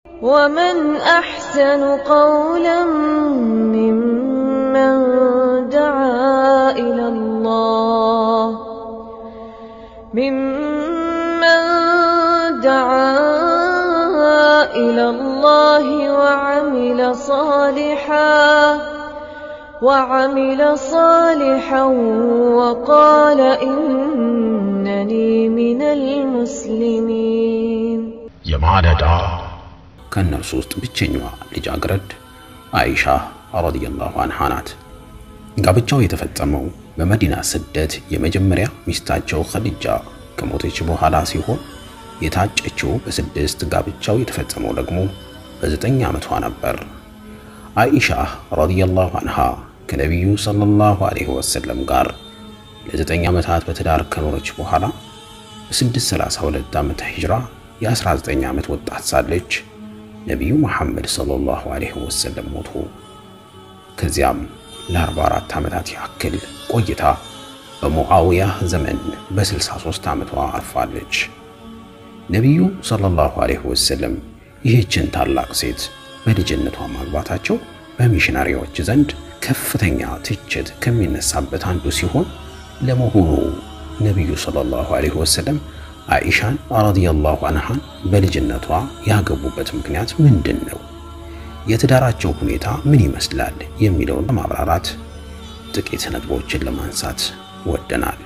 ومن أحسن قولا ممن دعا إلى الله ممن دعا إلى الله وعمل صالحا وعمل صالحا وقال إنني من المسلمين የማለዳ ከእነርሱ ውስጥ ብቸኛዋ ልጃገረድ አይሻ ረዲየላሁ አንሃ ናት። ጋብቻው የተፈጸመው በመዲና ስደት የመጀመሪያ ሚስታቸው ኸዲጃ ከሞተች በኋላ ሲሆን የታጨችው በስድስት ጋብቻው የተፈጸመው ደግሞ በዘጠኝ ዓመቷ ነበር። አይሻ ረዲየላሁ አንሃ ከነቢዩ ሰለላሁ ዐለይሂ ወሰለም ጋር ለዘጠኝ ዓመታት በትዳር ከኖረች በኋላ በ632 ዓመተ ሂጅራ የ19 ዓመት ወጣት ሳለች ነቢዩ መሐመድ ሰለላሁ ዐለይሂ ወሰለም ሞቱ። ከዚያም ለ44 ዓመታት ያክል ቆይታ በሙዓውያ ዘመን በ63 ዓመቷ አርፋለች። ነቢዩ ሰለላሁ ዐለይሂ ወሰለም ይህችን ታላቅ ሴት በልጅነቷ ማግባታቸው በሚሽናሪዎች ዘንድ ከፍተኛ ትችት ከሚነሳበት አንዱ ሲሆን ለመሆኑ ነቢዩ ሰለላሁ ዐለይሂ ወሰለም አይሻን ረዲየላሁ አንሃን በልጅነቷ ያገቡበት ምክንያት ምንድን ነው? የትዳራቸው ሁኔታ ምን ይመስላል? የሚለውን ለማብራራት ጥቂት ነጥቦችን ለማንሳት ወደናል።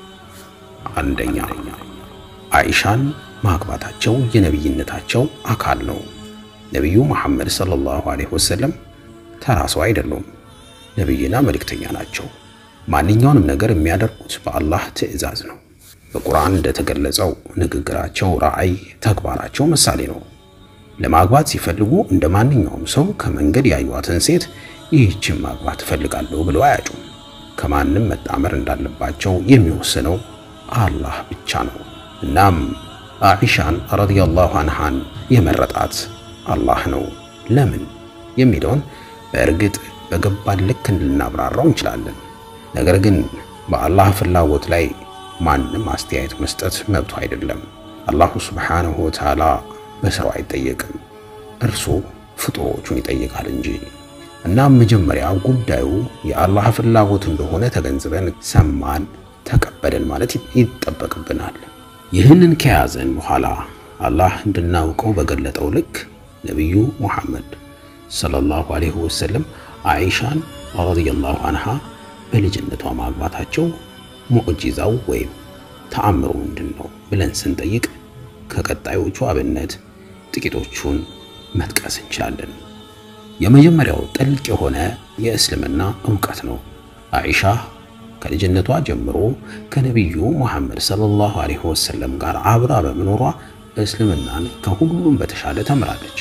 አንደኛ አይሻን ማግባታቸው የነቢይነታቸው አካል ነው። ነቢዩ መሐመድ ሰለላሁ ዐለይሂ ወሰለም ተራ ሰው አይደሉም። ነቢይና መልእክተኛ ናቸው። ማንኛውንም ነገር የሚያደርጉት በአላህ ትዕዛዝ ነው። በቁርአን እንደተገለጸው ንግግራቸው ራዕይ፣ ተግባራቸው ምሳሌ ነው። ለማግባት ሲፈልጉ እንደ ማንኛውም ሰው ከመንገድ ያዩዋትን ሴት ይህችን ማግባት እፈልጋለሁ ብለው አያጩም። ከማንም መጣመር እንዳለባቸው የሚወስነው አላህ ብቻ ነው። እናም አኢሻን ረዲየላሁ አንሃን የመረጣት አላህ ነው። ለምን የሚለውን በእርግጥ በገባን ልክ ልናብራራው እንችላለን። ነገር ግን በአላህ ፍላጎት ላይ ማንም አስተያየት መስጠት መብቱ አይደለም። አላሁ ሱብሓነሁ ወተዓላ በስራው አይጠየቅም፣ እርሱ ፍጡሮቹን ይጠይቃል እንጂ። እናም መጀመሪያ ጉዳዩ የአላህ ፍላጎት እንደሆነ ተገንዝበን ሰማን፣ ተቀበልን ማለት ይጠበቅብናል። ይህንን ከያዘን በኋላ አላህ እንድናውቀው በገለጠው ልክ ነቢዩ ሙሐመድ ሰለላሁ ዐለይሂ ወሰለም አይሻን ረዲየላሁ አንሃ በልጅነቷ ማግባታቸው ሙዕጂዛው ወይም ተአምሩ ምንድን ነው ብለን ስንጠይቅ ከቀጣዮቹ አብነት ጥቂቶቹን መጥቀስ እንችላለን። የመጀመሪያው ጥልቅ የሆነ የእስልምና ዕውቀት ነው። አይሻ ከልጅነቷ ጀምሮ ከነቢዩ ሙሐመድ ሰለላሁ ዐለይሂ ወሰለም ጋር አብራ በመኖሯ እስልምናን ከሁሉም በተሻለ ተምራለች።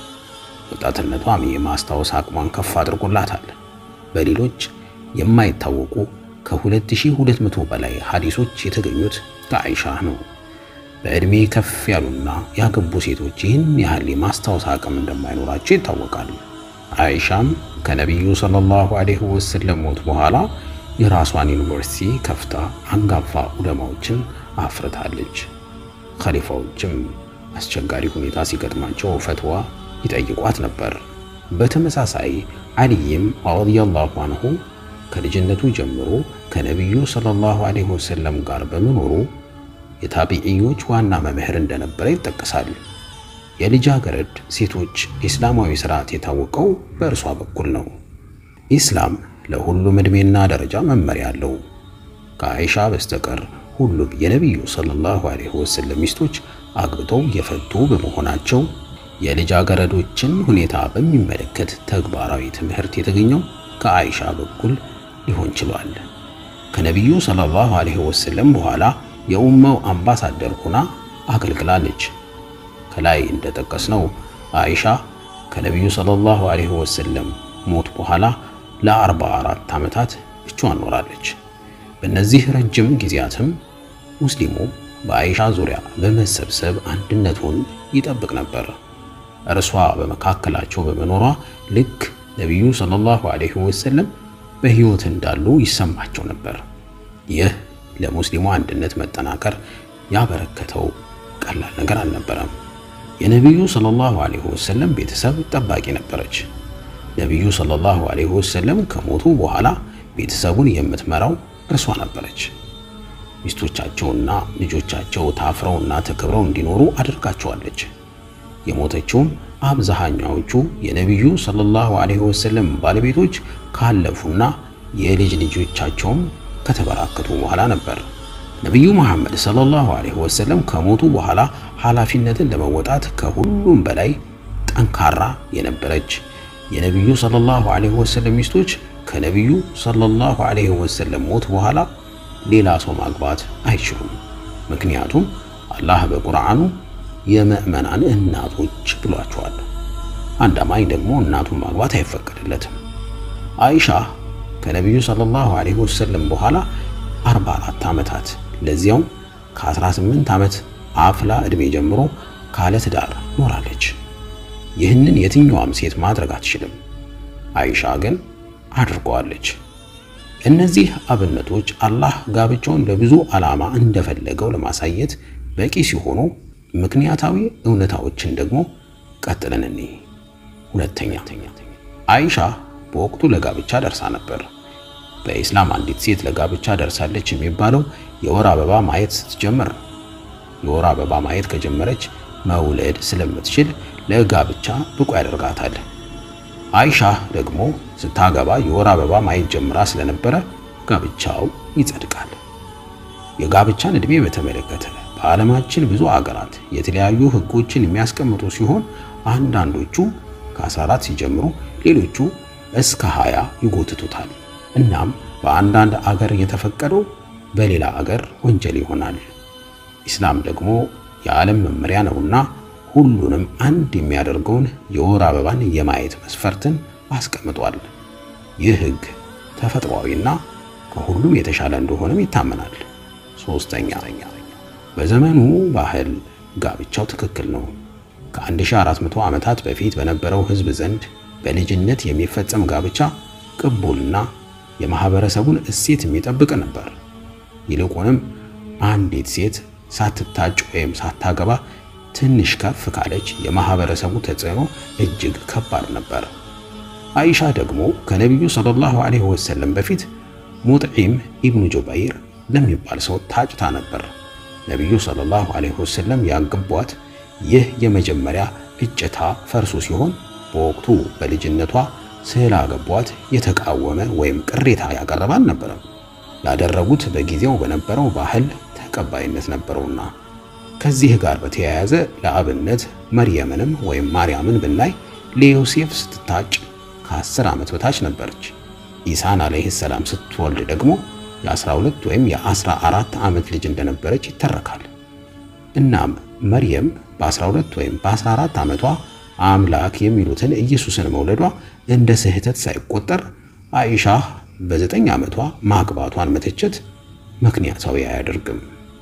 ወጣትነቷም የማስታወስ አቅሟን ከፍ አድርጎላታል። በሌሎች የማይታወቁ ከ2200 በላይ ሐዲሶች የተገኙት ከአይሻ ነው። በዕድሜ ከፍ ያሉና ያገቡ ሴቶች ይህን ያህል የማስታወስ አቅም እንደማይኖራቸው ይታወቃል። አይሻም ከነቢዩ ሰለላሁ ዐለይሂ ወሰለም ሞት በኋላ የራሷን ዩኒቨርሲቲ ከፍታ አንጋፋ ዑለማዎችን አፍርታለች። ኸሊፋዎችም አስቸጋሪ ሁኔታ ሲገጥማቸው ፈትዋ ይጠይቋት ነበር። በተመሳሳይ አልይም ረዲየላሁ አንሁ ከልጅነቱ ጀምሮ ከነቢዩ ሰለላሁ ዐለይሂ ወሰለም ጋር በመኖሩ የታቢዒዮች ዋና መምህር እንደነበረ ይጠቀሳል። የልጃገረድ ሴቶች ኢስላማዊ ስርዓት የታወቀው በእርሷ በኩል ነው። ኢስላም ለሁሉም ዕድሜና ደረጃ መመሪያ አለው። ከአይሻ በስተቀር ሁሉም የነቢዩ ሰለላሁ ዐለይሂ ወሰለም ሚስቶች አግብተው የፈቱ በመሆናቸው የልጃገረዶችን ሁኔታ በሚመለከት ተግባራዊ ትምህርት የተገኘው ከአይሻ በኩል ሊሆን ችሏል። ከነቢዩ ሰለላሁ ዐለይሂ ወሰለም በኋላ የኡማው አምባሳደር ሆና አገልግላለች። ከላይ እንደጠቀስነው አይሻ ከነቢዩ ሰለላሁ ዐለይሂ ወሰለም ሞት በኋላ ለአርባ አራት ዓመታት ብቻዋን ኖራለች። በእነዚህ ረጅም ጊዜያትም ሙስሊሙ በአይሻ ዙሪያ በመሰብሰብ አንድነቱን ይጠብቅ ነበር። እርሷ በመካከላቸው በመኖሯ ልክ ነቢዩ ሰለላሁ ዐለይሂ ወሰለም በሕይወት እንዳሉ ይሰማቸው ነበር። ይህ ለሙስሊሙ አንድነት መጠናከር ያበረከተው ቀላል ነገር አልነበረም። የነቢዩ ሰለላሁ ዐለይሂ ወሰለም ቤተሰብ ጠባቂ ነበረች። ነቢዩ ሰለላሁ ዐለይሂ ወሰለም ከሞቱ በኋላ ቤተሰቡን የምትመራው እርሷ ነበረች። ሚስቶቻቸውና ልጆቻቸው ታፍረውና ተከብረው እንዲኖሩ አድርጋቸዋለች። የሞተችውም አብዛኛዎቹ የነቢዩ ሰለላሁ ዐለይሂ ወሰለም ባለቤቶች ካለፉና የልጅ ልጆቻቸውም ከተበራከቱ በኋላ ነበር። ነቢዩ መሐመድ ሰለላሁ ዐለይሂ ወሰለም ከሞቱ በኋላ ኃላፊነትን ለመወጣት ከሁሉም በላይ ጠንካራ የነበረች የነቢዩ ሰለላሁ ዐለይሂ ወሰለም ሚስቶች ከነቢዩ ሰለላሁ ዐለይሂ ወሰለም ሞት በኋላ ሌላ ሰው ማግባት አይችሉም። ምክንያቱም አላህ በቁርአኑ የምዕመናን እናቶች ብሏቸዋል። አንድ አማኝ ደግሞ እናቱን ማግባት አይፈቀድለትም። አይሻ ከነቢዩ ሰለላሁ ዐለይሂ ወሰለም በኋላ 44 ዓመታት ለዚያውም ከ18 ዓመት አፍላ ዕድሜ ጀምሮ ካለ ትዳር ኖራለች። ይህንን የትኛዋም ሴት ማድረግ አትችልም። አይሻ ግን አድርገዋለች። እነዚህ አብነቶች አላህ ጋብቻውን ለብዙ ዓላማ እንደፈለገው ለማሳየት በቂ ሲሆኑ ምክንያታዊ እውነታዎችን ደግሞ ቀጥለን እኔ ሁለተኛ አይሻ በወቅቱ ለጋብቻ ደርሳ ነበር። በኢስላም አንዲት ሴት ለጋብቻ ደርሳለች የሚባለው የወር አበባ ማየት ስትጀምር ነው። የወር አበባ ማየት ከጀመረች መውለድ ስለምትችል ለጋብቻ ብቁ ያደርጋታል። አይሻ ደግሞ ስታገባ የወር አበባ ማየት ጀምራ ስለነበረ ጋብቻው ይጸድቃል። የጋብቻን ዕድሜ በተመለከተ በዓለማችን ብዙ አገራት የተለያዩ ሕጎችን የሚያስቀምጡ ሲሆን አንዳንዶቹ ከ14 ሲጀምሩ ሌሎቹ እስከ 20 ይጎትቱታል። እናም በአንዳንድ አገር የተፈቀደው በሌላ አገር ወንጀል ይሆናል። ኢስላም ደግሞ የዓለም መመሪያ ነውና ሁሉንም አንድ የሚያደርገውን የወር አበባን የማየት መስፈርትን አስቀምጧል። ይህ ሕግ ተፈጥሯዊና ከሁሉም የተሻለ እንደሆነም ይታመናል። ሶስተኛ በዘመኑ ባህል ጋብቻው ትክክል ነው። ከ1400 ዓመታት በፊት በነበረው ሕዝብ ዘንድ በልጅነት የሚፈጸም ጋብቻ ቅቡልና የማህበረሰቡን እሴት የሚጠብቅ ነበር። ይልቁንም አንዲት ሴት ሳትታጭ ወይም ሳታገባ ትንሽ ከፍ ካለች የማህበረሰቡ ተጽዕኖ እጅግ ከባድ ነበር። አይሻ ደግሞ ከነቢዩ ሰለላሁ ዐለይሂ ወሰለም በፊት ሙጥዒም ኢብኑ ጁበይር ለሚባል ሰው ታጭታ ነበር። ነቢዩ ሰለላሁ ዐለይሂ ወሰለም ያገቧት ይህ የመጀመሪያ እጭታ ፈርሱ ሲሆን በወቅቱ በልጅነቷ ስላገቧት የተቃወመ ወይም ቅሬታ ያቀረበ አልነበረም። ያደረጉት በጊዜው በነበረው ባህል ተቀባይነት ነበረውና። ከዚህ ጋር በተያያዘ ለአብነት መርየምንም ወይም ማርያምን ብናይ ለዮሴፍ ስትታጭ ከ10 ዓመት በታች ነበረች። ኢሳን አለይሂ ሰላም ስትወልድ ደግሞ የ12 ወይም የ14 ዓመት ልጅ እንደነበረች ይተረካል። እናም መርየም በ12 ወይም በ14 ዓመቷ አምላክ የሚሉትን ኢየሱስን መውለዷ እንደ ስህተት ሳይቆጠር አይሻ በዘጠኝ ዓመቷ ማግባቷን መተቸት ምክንያታዊ አያደርግም።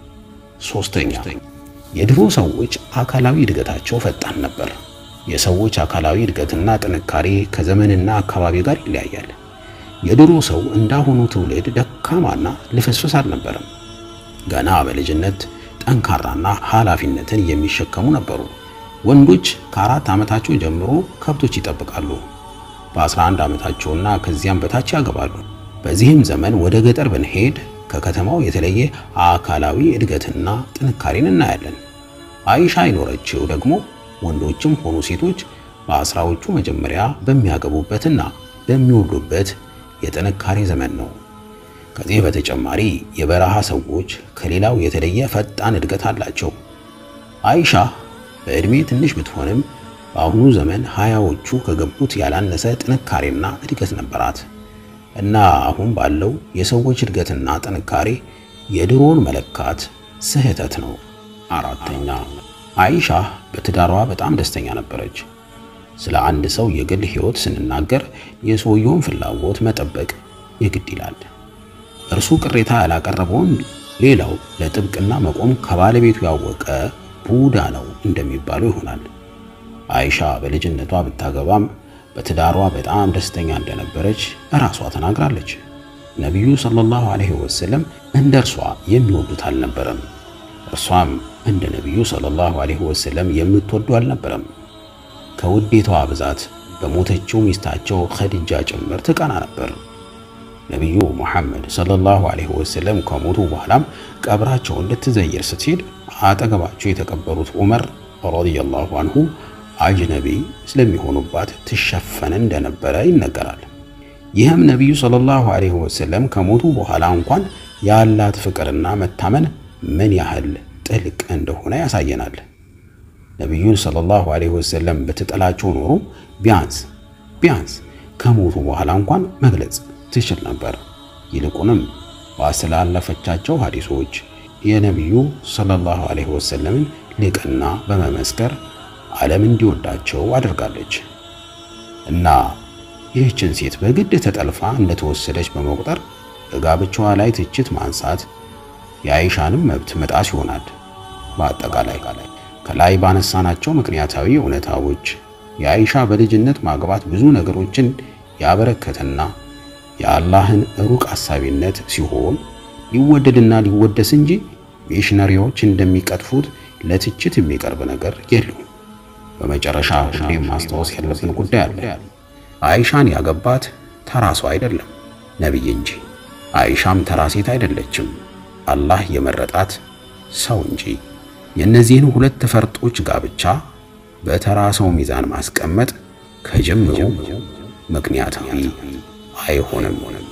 ሶስተኛ የድሮ ሰዎች አካላዊ እድገታቸው ፈጣን ነበር። የሰዎች አካላዊ እድገትና ጥንካሬ ከዘመንና አካባቢ ጋር ይለያያል። የድሮ ሰው እንዳሁኑ ትውልድ ደካማና ልፍስፍስ አልነበረም። ገና በልጅነት ጠንካራና ኃላፊነትን የሚሸከሙ ነበሩ። ወንዶች ከአራት ዓመታቸው ጀምሮ ከብቶች ይጠብቃሉ። በ11 ዓመታቸውና ከዚያም በታች ያገባሉ። በዚህም ዘመን ወደ ገጠር ብንሄድ ከከተማው የተለየ አካላዊ እድገትና ጥንካሬን እናያለን። አይሻ የኖረችው ደግሞ ወንዶችም ሆኑ ሴቶች በአስራዎቹ መጀመሪያ በሚያገቡበትና በሚወልዱበት የጥንካሬ ዘመን ነው። ከዚህ በተጨማሪ የበረሃ ሰዎች ከሌላው የተለየ ፈጣን እድገት አላቸው። አይሻ በዕድሜ ትንሽ ብትሆንም በአሁኑ ዘመን ሀያዎቹ ከገቡት ያላነሰ ጥንካሬና እድገት ነበራት እና አሁን ባለው የሰዎች እድገትና ጥንካሬ የድሮን መለካት ስህተት ነው። አራተኛ አይሻ በትዳሯ በጣም ደስተኛ ነበረች። ስለ አንድ ሰው የግል ሕይወት ስንናገር የሰውየውን ፍላጎት መጠበቅ የግድ ይላል። እርሱ ቅሬታ ያላቀረበውን ሌላው ለጥብቅና መቆም ከባለቤቱ ያወቀ ቡዳ ነው እንደሚባለው ይሆናል። አይሻ በልጅነቷ ብታገባም በትዳሯ በጣም ደስተኛ እንደነበረች እራሷ ተናግራለች። ነቢዩ ሰለላሁ ዐለይሂ ወሰለም እንደ እርሷ የሚወዱት አልነበረም። እርሷም እንደ ነቢዩ ሰለላሁ ዐለይሂ ወሰለም የምትወዱ አልነበረም። ከውዴታዋ ብዛት በሞተችው ሚስታቸው ኸዲጃ ጭምር ትቀና ነበር። ነቢዩ ሙሐመድ ሰለላሁ ዐለይሂ ወሰለም ከሞቱ በኋላም ቀብራቸው እንድትዘየር ስትሄድ አጠገባቸው የተቀበሩት ዑመር ረዲየላሁ አንሁ አጅነቢ ስለሚሆኑባት ትሸፈን እንደነበረ ይነገራል። ይህም ነቢዩ ሰለላሁ ዐለይሂ ወሰለም ከሞቱ በኋላ እንኳን ያላት ፍቅርና መታመን ምን ያህል ጥልቅ እንደሆነ ያሳየናል። ነቢዩን ሰለላሁ ዐለይሂ ወሰለም ብትጠላቸው ኖሮ ቢያንስ ቢያንስ ከሞቱ በኋላ እንኳን መግለጽ ትችል ነበር። ይልቁንም ባስተላለፈቻቸው ሐዲሶች የነቢዩ ሰለላሁ ዐለይሂ ወሰለምን ልቅና በመመስከር ዓለም እንዲወዳቸው አድርጋለች እና ይህችን ሴት በግድ ተጠልፋ እንደተወሰደች በመቁጠር በጋብቻዋ ላይ ትችት ማንሳት የአይሻንም መብት መጣስ ይሆናል። በአጠቃላይ ከላይ ባነሳናቸው ምክንያታዊ እውነታዎች የአይሻ በልጅነት ማግባት ብዙ ነገሮችን ያበረከተና የአላህን ሩቅ አሳቢነት ሲሆን ሊወደድና ሊወደስ እንጂ ሚሽነሪዎች እንደሚቀጥፉት ለትችት የሚቀርብ ነገር የለውም። በመጨረሻ ሁሌም ማስታወስ ያለብን ጉዳይ አለ። አይሻን ያገባት ተራ ሰው አይደለም፣ ነቢይ እንጂ። አይሻም ተራ ሴት አይደለችም፣ አላህ የመረጣት ሰው እንጂ። የእነዚህን ሁለት ፈርጦች ጋብቻ በተራ ሰው ሚዛን ማስቀመጥ ከጅምሩ ምክንያታዊ አይሆንም።